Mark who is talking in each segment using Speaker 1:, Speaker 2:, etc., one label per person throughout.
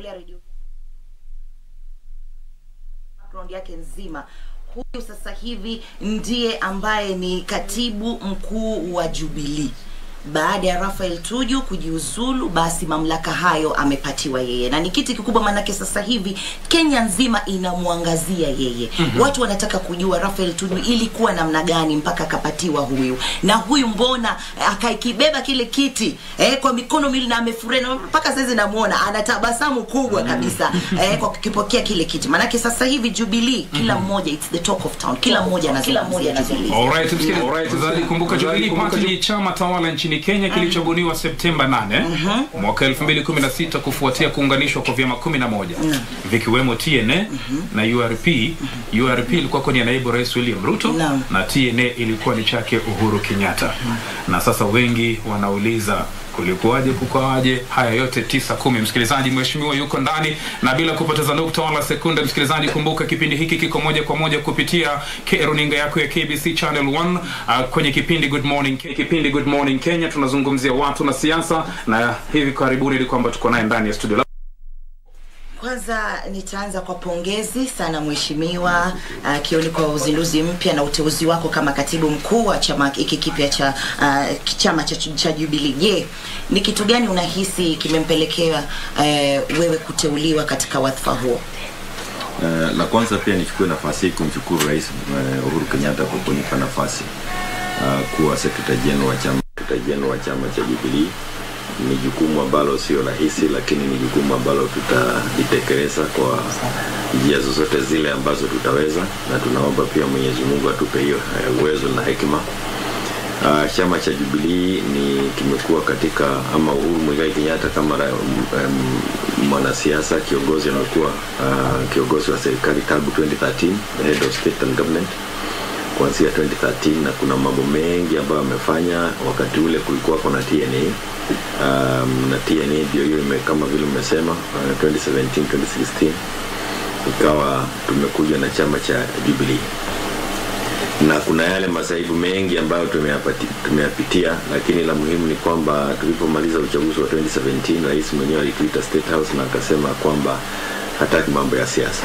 Speaker 1: ukiangalia radio background yake nzima huyu sasa hivi ndiye ambaye ni katibu mkuu wa Jubilee baada ya Rafael Tuju kujiuzulu, basi mamlaka hayo amepatiwa yeye, na ni kiti kikubwa, maanake sasa hivi Kenya nzima inamwangazia yeye. mm-hmm. Watu wanataka kujua Rafael Tuju ilikuwa namna gani mpaka akapatiwa huyu, na huyu mbona akaikibeba kile kiti eh, kwa mikono miwili na amefurahi, na mpaka sasa namuona ana tabasamu kubwa kabisa eh, kwa kukipokea kile kiti, maanake sasa hivi Jubilee kila mmoja, it's the talk of town, kila mmoja anazungumzia Jubilee.
Speaker 2: Alright, msikilizaji, kumbuka Jubilee Party ni chama tawala nchini Kenya kilichobuniwa Septemba 8 mwaka 2016 kufuatia kuunganishwa kwa vyama 11 vikiwemo TNA na URP. URP ilikuwa kwenye naibu rais William Ruto
Speaker 1: Naam.
Speaker 2: na TNA ilikuwa ni chake Uhuru Kenyatta. Na sasa wengi wanauliza kulikuwaje, kukawaje? Haya yote tisa kumi. Msikilizaji, mheshimiwa yuko ndani, na bila kupoteza nukta wala sekunde, msikilizaji, kumbuka kipindi hiki kiko moja kwa moja kupitia K- runinga yako ya KBC Channel 1 uh, kwenye kipindi Good Morning Ke- kipindi Good Morning Kenya. Tunazungumzia watu na siasa, na hivi karibuni ni kwamba tuko naye ndani ya studio.
Speaker 1: Kwanza nitaanza kwa pongezi sana mheshimiwa uh, Kioni kwa uzinduzi mpya na uteuzi wako kama katibu mkuu wa chama hiki kipya cha uh, chama cha, cha Jubilee. Je, ni kitu gani unahisi kimempelekea uh, wewe kuteuliwa katika wadhifa huo?
Speaker 3: Uh, la kwanza pia nichukue nafasi hii kumshukuru Rais uh, Uhuru Kenyatta kwa kunipa nafasi uh, kuwa secretary general wa chama secretary general wa chama cha Jubilee. Ni jukumu ambalo sio rahisi, lakini ni jukumu ambalo tutalitekeleza kwa njia zozote zile ambazo tutaweza, na tunaomba pia Mwenyezi Mungu atupe hiyo uh, uwezo na hekima. Uh, chama cha Jubilee ni kimekuwa katika ama Uhuru Muigai Kenyatta kama ra- m- em, mwanasiasa kiongozi anakuwa uh, kiongozi wa serikali tangu 2013 head of state and government kuanzia 2013 na kuna mambo mengi ambayo amefanya. Wakati ule kulikuwa kuna TNA um, na TNA ndio hiyo ime- kama vile umesema uh, 2017 2016 ikawa tumekuja na chama cha Jubilee na kuna yale masaibu mengi ambayo tumeyapati- tumeyapitia, lakini la muhimu ni kwamba tulipomaliza uchaguzi wa 2017 rais mwenyewe alituita State House na akasema kwamba hataki mambo ya siasa,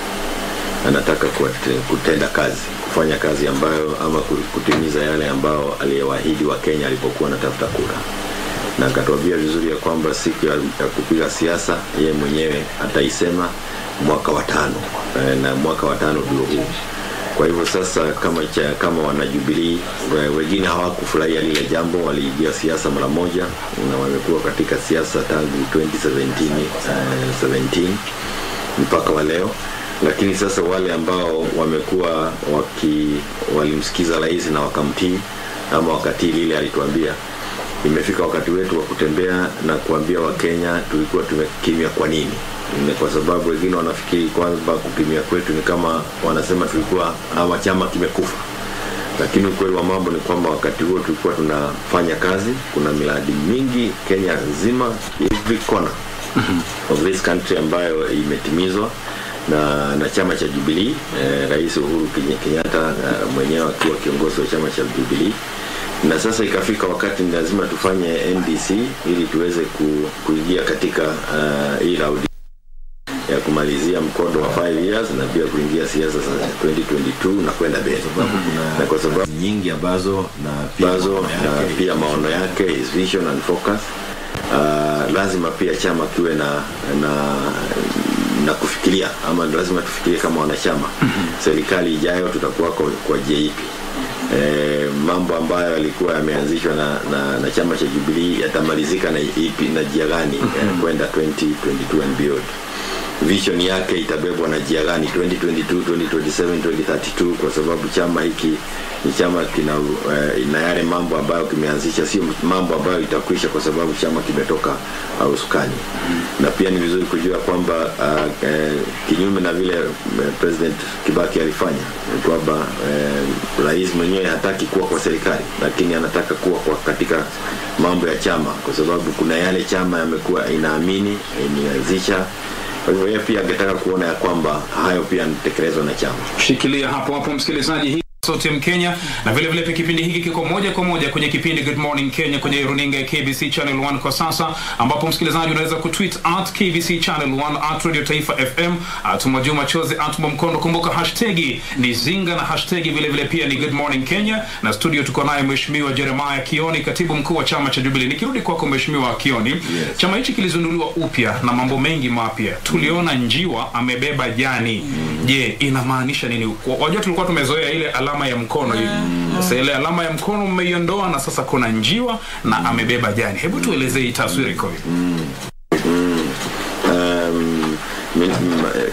Speaker 3: anataka kuate- kutenda kazi, kufanya kazi ambayo ama ku- kutimiza yale ambayo aliyewaahidi wa Kenya alipokuwa anatafuta kura, na akatuambia vizuri ya kwamba siku ya, ya kupiga siasa yeye mwenyewe ataisema mwaka wa tano, eh, na mwaka wa tano ndio huu kwa hivyo sasa kama cha, kama wanajubilii wengine hawakufurahia lile jambo, waliingia siasa mara moja na wamekuwa katika siasa tangu 2017 uh, 17 mpaka wa leo. Lakini sasa wale ambao wamekuwa waki walimsikiza rais na wakamtii ama wakatii lile alituambia, imefika wakati wetu wa kutembea na kuambia Wakenya tulikuwa tumekimya kwa nini ni kwa sababu wengine wanafikiri kwamba kupimia kwetu ni kama wanasema tulikuwa ama chama kimekufa, lakini ukweli wa mambo ni kwamba wakati huo tulikuwa tunafanya kazi. Kuna miradi mingi Kenya nzima, every corner of this country ambayo imetimizwa na, na chama cha Jubilee eh, Rais Uhuru Keny- Kenyatta eh, mwenyewe akiwa kiongozi wa chama cha Jubilee na sasa ikafika wakati ni lazima tufanye NDC ili tuweze ku, kuingia katika uh, hii raundi ya kumalizia mkondo wa 5 years na pia kuingia siasa za 2022 na kwenda mbele, na kwa sababu nyingi ambazo na pia, ambazo, na pia maono yake is vision and focus uh, lazima pia chama kiwe na na na kufikiria ama lazima tufikirie kama wanachama serikali ijayo tutakuwa kwa, kwa JP e, mambo ambayo yalikuwa yameanzishwa na, na, na chama cha Jubilee yatamalizika na ipi na njia gani eh, kwenda 2022 and beyond vision yake itabebwa na njia gani 2022 2027 2032 kwa sababu chama hiki ni chama kina uh, ina yale mambo ambayo kimeanzisha sio mambo ambayo itakwisha kwa sababu chama kimetoka uh, usukani na pia ni vizuri kujua kwamba uh, eh, kinyume na vile uh, president Kibaki alifanya ni kwamba uh, rais mwenyewe hataki kuwa kwa serikali lakini anataka kuwa kwa katika mambo ya chama kwa sababu kuna yale chama yamekuwa inaamini imeanzisha kwa hivyo yeye pia angetaka kuona ya kwamba hayo pia yanatekelezwa na chama.
Speaker 2: Shikilia hapo hapo msikilizaji, hii Sauti ya Kenya na vile vile pia kipindi hiki kiko moja kwa moja kwenye kipindi Good Morning Kenya kwenye runinga ya KBC Channel 1 kwa sasa, ambapo msikilizaji unaweza kutweet at KBC Channel 1 at Radio Taifa FM at Mwajuma Chozi at Mwamkondo. Kumbuka hashtagi ni Zinga na hashtagi vile vile pia ni Good Morning Kenya, na studio tuko naye Mheshimiwa Jeremiah Kioni, katibu mkuu wa chama cha Jubilee. Nikirudi kwako Mheshimiwa Kioni, yes. chama hichi kilizinduliwa upya na mambo mengi mapya. Tuliona njiwa amebeba jani. Je, inamaanisha nini? Wajua tulikuwa tumezoea ile alama ya mkono hivi. Sasa ile alama ya mkono mmeiondoa na sasa kuna njiwa na amebeba jani. Hebu tuelezee hii taswira iko hivi.
Speaker 3: um, min, m, eh,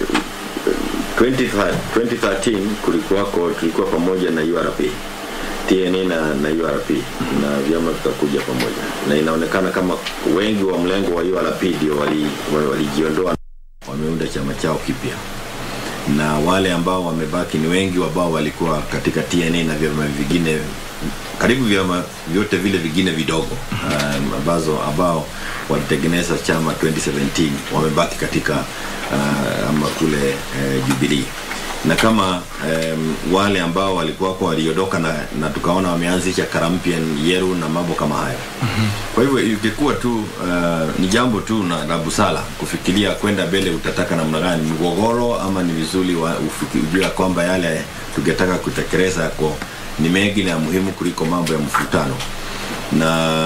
Speaker 3: 20, 2013 kulikuwako tulikuwa pamoja na URP TNA na, na URP na vyama vikakuja pamoja, na inaonekana kama wengi wa mlengo wa URP ndio walijiondoa wali wameunda chama chao kipya, na wale ambao wamebaki ni wengi ambao walikuwa katika TNA na vyama vingine karibu vyama vyote vile vingine vidogo um, ambazo ambao walitengeneza chama 2017 wamebaki katika uh, ama kule uh, Jubilee na kama um, wale ambao walikuwa kwa waliondoka na, na tukaona wameanzisha Karampian Yeru na mambo kama hayo mm-hmm. Kwa hivyo ikikuwa tu uh, ni jambo tu na la busara kufikiria kwenda mbele, utataka namna gani mgogoro, ama ni vizuri ujue kwamba yale tungetaka kutekeleza yako ni mengi na muhimu kuliko mambo ya mfutano na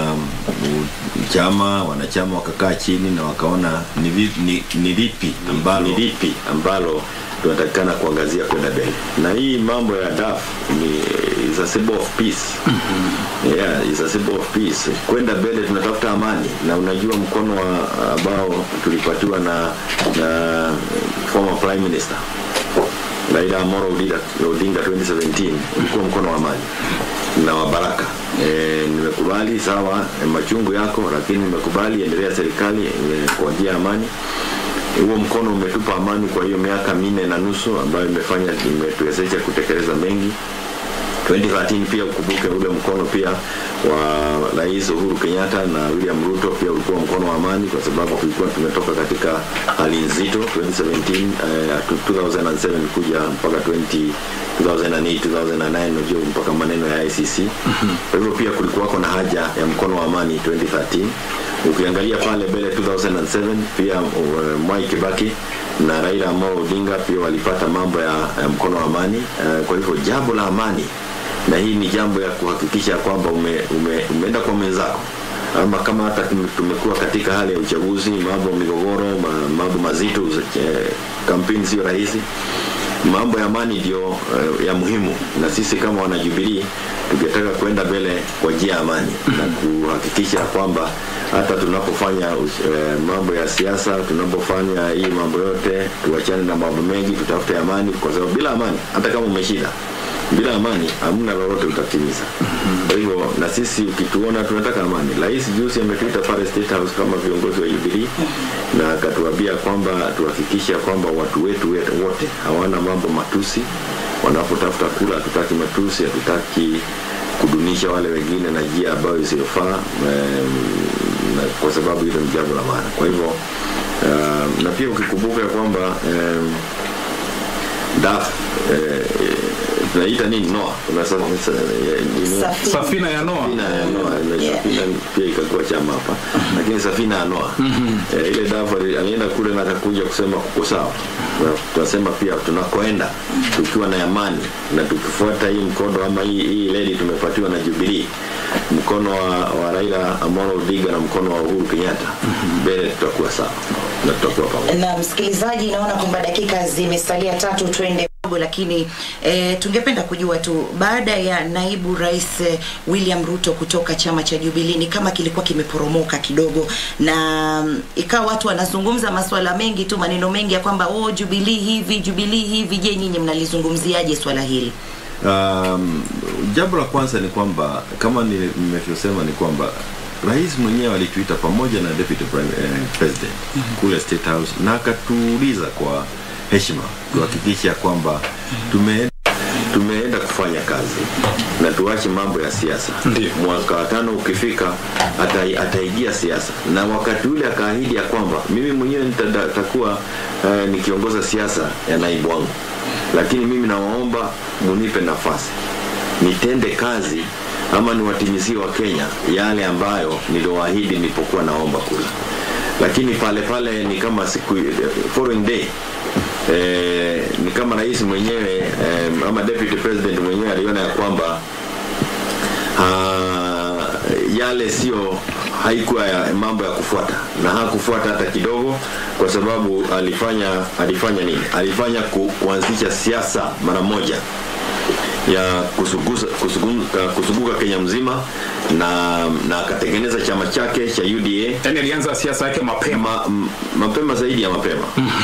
Speaker 3: chama wanachama wakakaa chini na wakaona ni, vi, ni, ni lipi ambalo, ni lipi ambalo tunatakikana kuangazia kwenda mbele na hii mambo ya DAF ni is a symbol of peace mm-hmm. yeah, is a symbol of peace kwenda mbele tunatafuta amani na unajua mkono wa ambao tulipatiwa na, na former prime minister Raila Amolo Odinga, Odinga 2017 ulikuwa mkono wa amani na wa baraka. E, nimekubali sawa, e, machungu yako, lakini nimekubali endelea serikali e, kwa njia ya amani. Huo mkono umetupa amani kwa hiyo miaka minne na nusu ambayo imefanya imetuwezesha kutekeleza mengi 2013 pia ukumbuke ule mkono pia wa Rais Uhuru Kenyatta na William Ruto pia ulikuwa mkono wa amani, kwa sababu tulikuwa tumetoka katika hali nzito 2017 uh, 2007 kuja mpaka 20 2008 2009 unajua mpaka maneno ya ICC. Kwa hivyo pia kulikuwako na haja ya mkono wa amani 2013. Ukiangalia pale mbele 2007 pia uh, Mwai Kibaki na Raila Amolo Odinga pia walipata mambo ya, ya mkono wa amani uh, kwa hivyo jambo la amani na hii ni jambo ya kuhakikisha kwamba ume, ume, umeenda kwa mwenzako ama kama hata tumekuwa katika hali ya uchaguzi, mambo migogoro, mambo mazito, eh, kampeni sio rahisi. Mambo ya amani ndio uh, ya muhimu, na sisi kama wanajubilii tungetaka kwenda mbele kwa njia ya amani na kuhakikisha kwamba hata tunapofanya uh, mambo ya siasa, tunapofanya hii mambo yote, tuachane na mambo mengi, tutafute amani, kwa sababu bila amani, hata kama umeshinda bila amani hamna lolote utatimiza. Kwa hivyo na sisi ukituona tunataka amani. Rais juzi ametuita pale State House kama viongozi wa Jubilee na akatuambia kwamba tuhakikisha kwamba watu wetu wote hawana mambo matusi wanapotafuta kula. Hatutaki matusi, hatutaki kudunisha wale wengine na njia ambayo isiyofaa, na kwa sababu hilo ni jambo la maana. Kwa hivyo uh, na pia ukikumbuka kwamba um, DAF eh, tunaita nini Noa
Speaker 2: safina ya Noa
Speaker 3: safina ya Noa yeah. safina pia ikakuwa chama hapa lakini safina ya Noa eh, ile dafa alienda kule na akakuja kusema kuko sawa tunasema pia tunakoenda tukiwa na amani na tukifuata hii mkondo ama hii, hii ledi tumepatiwa na Jubilee mkono wa, wa Raila Amolo Odinga na mkono wa Uhuru Kenyatta mbele tutakuwa sawa na tutakuwa pamoja
Speaker 1: na msikilizaji naona kwamba dakika zimesalia tatu twende lakini e, tungependa kujua tu baada ya naibu rais e, William Ruto kutoka chama cha Jubilee ni kama kilikuwa kimeporomoka kidogo, na um, ikawa watu wanazungumza masuala mengi tu, maneno mengi ya kwamba oh, Jubilee hivi Jubilee hivi. Je, nyinyi mnalizungumziaje swala hili?
Speaker 3: Um, jambo la kwanza ni kwamba kama nimevyosema ni kwamba rais mwenyewe alituita pamoja na deputy prime, eh, president mm -hmm. kule State House na akatuuliza kwa heshima tuhakikisha kwamba tume tumeenda kufanya kazi na tuache mambo ya siasa. Mwaka wa tano ukifika ata, ataingia siasa, na wakati ule akaahidi ya kwamba mimi mwenyewe nitakuwa uh, nikiongoza siasa ya naibu wangu, lakini mimi nawaomba munipe nafasi nitende kazi ama niwatimizie wa Kenya yale ambayo niliwaahidi nilipokuwa naomba kula, lakini pale pale ni kama siku following day eh, ni kama rais mwenyewe eh, ama deputy president mwenyewe aliona ya kwamba ah, yale sio haikuwa ya mambo ya kufuata na hakufuata hata kidogo kwa sababu alifanya alifanya nini alifanya ku, kuanzisha siasa mara moja ya kusuguza, kusuguka, kusuguka Kenya mzima na na akatengeneza chama chake cha UDA
Speaker 2: yani alianza siasa yake mapema
Speaker 3: ma, m- mapema zaidi ya mapema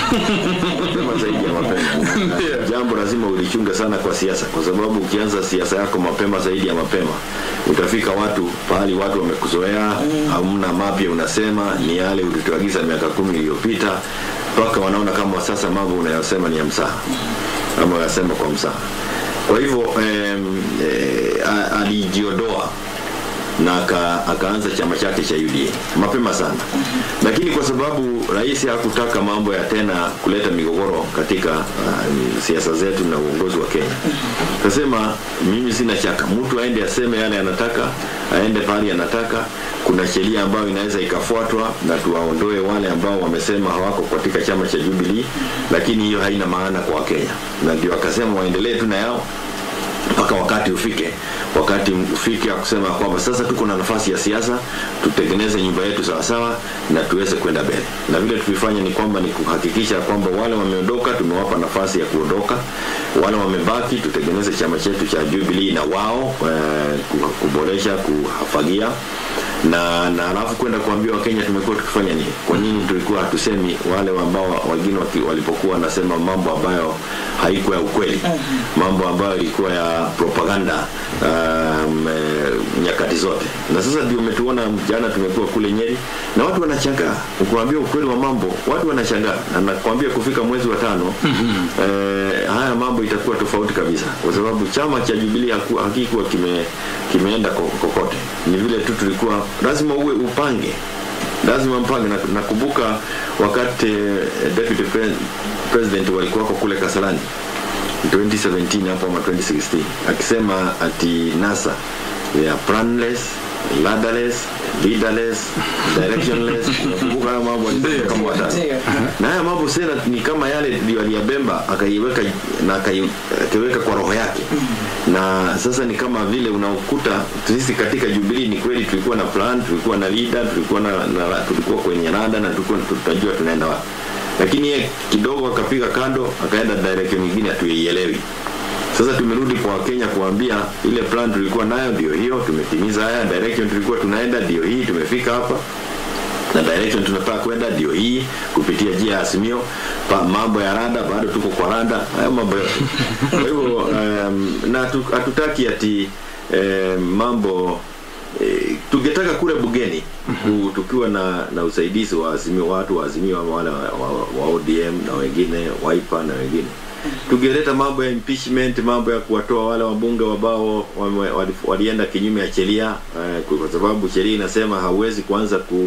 Speaker 3: mapema zaidi ya mapema
Speaker 2: Ndio.
Speaker 3: jambo lazima ulichunge sana kwa siasa kwa sababu ukianza siasa yako mapema zaidi ya mapema utafika watu pahali watu wamekuzoea hamna mapya unasema ni yale ulituagiza miaka kumi iliyopita mpaka wanaona kama sasa mambo unayosema ni ya msaha ama unasema kwa msaha kwa hivyo em, eh, a- alijiondoa na aka, akaanza chama chake cha UDA mapema sana, lakini kwa sababu rais hakutaka mambo ya tena kuleta migogoro katika uh, siasa zetu na uongozi wa Kenya, akasema mimi sina shaka, mtu aende aseme yale anataka, aende pahali anataka. Kuna sheria ambayo inaweza ikafuatwa na tuwaondoe wale ambao wamesema hawako katika chama cha Jubilee, lakini hiyo haina maana kwa Wakenya, na ndio akasema waendelee tu na yao mpaka wakati ufike wakati ufike wa kusema kwamba sasa tuko na nafasi ya siasa tutengeneze nyumba yetu sawasawa na tuweze kwenda mbele na vile tulifanya ni kwamba ni kuhakikisha kwamba wale wameondoka tumewapa nafasi ya kuondoka wale wamebaki tutengeneze chama chetu cha Jubilee na wao eh, ku- kuboresha kuhafagia na na alafu kwenda kuambia wakenya tumekuwa tukifanya nini kwa nini tulikuwa hatusemi wale ambao wengine waki- walipokuwa wanasema mambo ambayo haikuwa ya ukweli mambo ambayo ilikuwa ya propaganda um, eh, nyakati zote na sasa ndio umetuona jana tumekuwa kule nyeri na watu wanashangaa ukuambia ukweli wa mambo watu wanashangaa na nakwambia kufika mwezi wa tano eh, haya mambo itakuwa tofauti kabisa kwa sababu chama cha jubilee haku- hakikuwa kime kimeenda ko- kokote ni vile tu tulikuwa lazima uwe upange lazima mpange na nakumbuka wakati eh, deputy pre president walikuwa wako kule Kasarani 2017 hapo ama 2016 akisema ati NASA they are planless ladderless leaderless directionless nakumbuka haya mambo alisema kama watatu na haya mambo sena ni kama yale ndio aliyabemba akaiweka na akai- akaiweka kwa roho yake na sasa ni kama vile unakuta sisi katika Jubilee ni kweli tulikuwa na plan tulikuwa na leader tulikuwa na, na tulikuwa kwenye rada na tulikuwa tutajua tunaenda wapi lakini yeye kidogo akapiga kando akaenda direction nyingine hatuielewi sasa tumerudi kwa Wakenya kuambia ile plan tulikuwa nayo ndio hiyo tumetimiza haya direction tulikuwa tunaenda ndio hii tumefika hapa na direction tunataka kwenda ndio hii kupitia njia ya Azimio. Pa, mambo ya rada bado tuko kwa rada, hayo mambo yote. Kwa hivyo um, na hatu- hatutaki ati um, mambo eh, tungetaka kule bugeni tu, tukiwa na, na usaidizi wa Azimio, watu wa Azimio ama wale wa, wa, wa ODM na wengine Wiper na wengine tungeleta mambo ya impeachment, mambo ya kuwatoa wale wabunge ambao wame- wali- walienda kinyume ya sheria eh, kwa sababu sheria inasema hauwezi kuanza ku,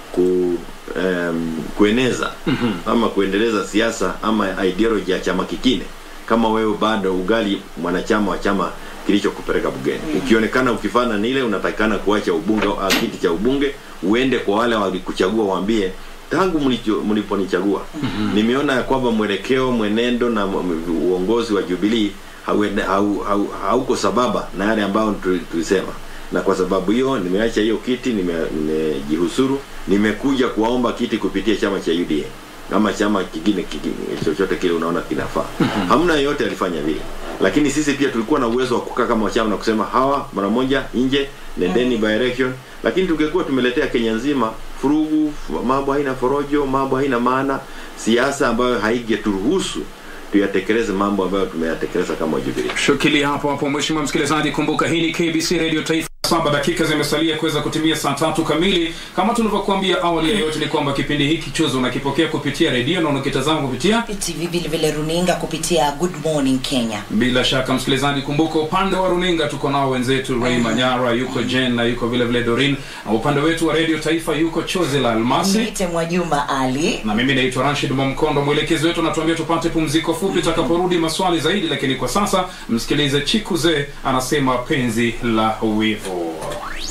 Speaker 3: ku um, kueneza ama kuendeleza siasa ama ideology ya chama kingine kama wewe bado ugali mwanachama wa chama kilichokupeleka bungeni. Ukionekana ukifana nile unatakikana kuacha ubunge au kiti cha ubunge uende kwa wale walikuchagua waambie tangu mlicho- mliponichagua nimeona ya kwamba mwelekeo mwenendo na m- uongozi wa Jubilee hauende- hau- hau- hauko sababa na yale ambayo tu- tulisema na kwa sababu hiyo nimeacha hiyo kiti nime- nimejihusuru nimekuja kuwaomba kiti kupitia chama cha UDA ama chama kingine kingine chochote kile unaona kinafaa hamna yeyote alifanya vile lakini sisi pia tulikuwa na uwezo wa kukaa kama chama na kusema hawa mara moja nje nendeni by election lakini tungekuwa tumeletea Kenya nzima furugu fu- mambo haina forojo mambo haina maana siasa ambayo haigeturuhusu tuyatekeleze mambo ambayo tumeyatekeleza kama Jubilee
Speaker 2: Shikilia hapo hapo, mheshimiwa msikilizaji, kumbuka hii ni KBC Radio Taifa. saba dakika zimesalia kuweza kutimia saa tatu kamili. Kama tulivyokuambia awali ya yote, ni kwamba kipindi hiki chuzo unakipokea kupitia redio na unakitazama kupitia
Speaker 1: tv vile vile runinga kupitia good morning kenya
Speaker 2: bila shaka msikilizaji, kumbuka upande wa runinga tuko nao wenzetu Ray Manyara, yuko Jen na yuko vile vile Dorin, na upande wetu wa redio Taifa yuko Chozi la Almasi
Speaker 1: niite mwajuma ali
Speaker 2: na mimi naitwa Rashid Mwamkondo. Mwelekezi wetu anatuambia tupate pumziko fupi, tutakaporudi maswali zaidi, lakini kwa sasa msikilize Chikuze anasema penzi la wivu.